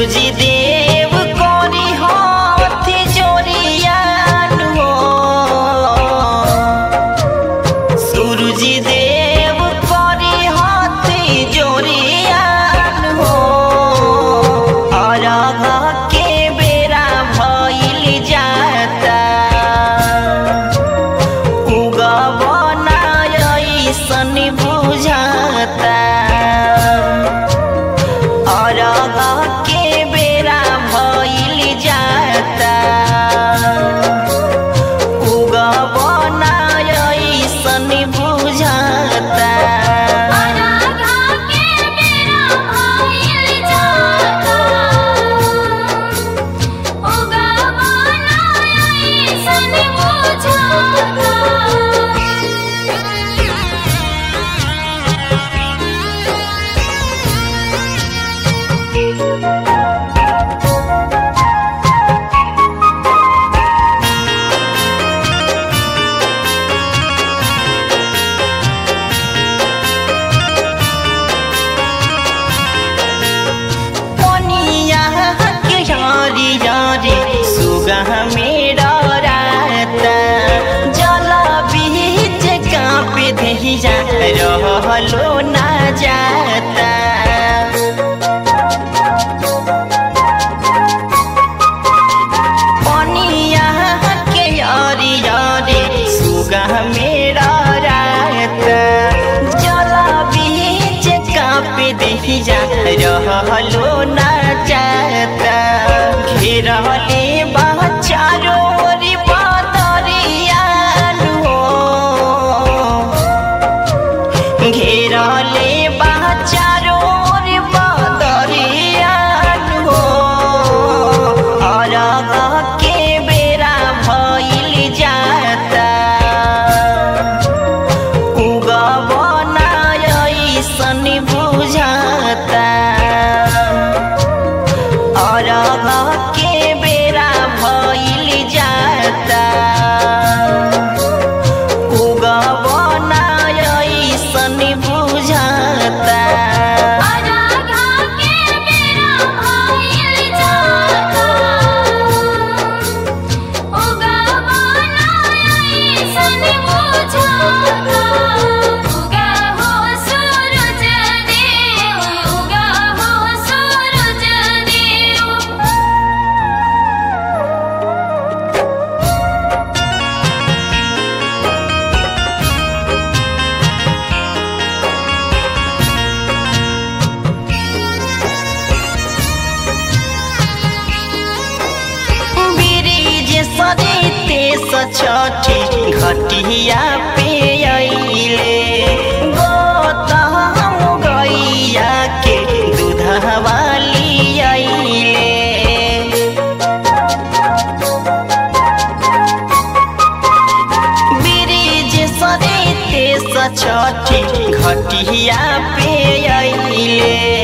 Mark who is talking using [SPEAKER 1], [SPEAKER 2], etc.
[SPEAKER 1] सूरजी देव कोरी हाथ जोरियान हो सूरजी देव कोरी हाथ जोरियान हो अरघ के बेरा भइल जाता उगवना ऐसन बुझाता अरघ के बेरा भइल जाता उगवना ऐसन बुझाता
[SPEAKER 2] अराधा के मेरा भइल जाता उगवना ऐसन बुझाता
[SPEAKER 1] पनिया के यारी यारी सुगह मेरा राता जल बीच कांप दहिया रहलो ना जाता पनिया के यारी यारी सुगह मेरा राता जल बीच कांप दहिया रहलो ना जाता घेरले बा चारो ओरी बदरियान हो घेरले बा चारो ओरी बदरियान हो अरघ के बेरा भइल जाता उगवना ऐसन बुझाता अरघ के बेरा भइल जाता उगवना ऐसन बुझाता
[SPEAKER 2] अराधा के मेरा भइल जाता उगवना ऐसन बुझाता उगा हो सूरज देव उगा हो सूरज देव
[SPEAKER 1] ब्रिज सरिते सछठी घटिया पे अइले गोतम गैया के दूधवाली अइले ब्रिज सरिते सछठी घटिया पे अइले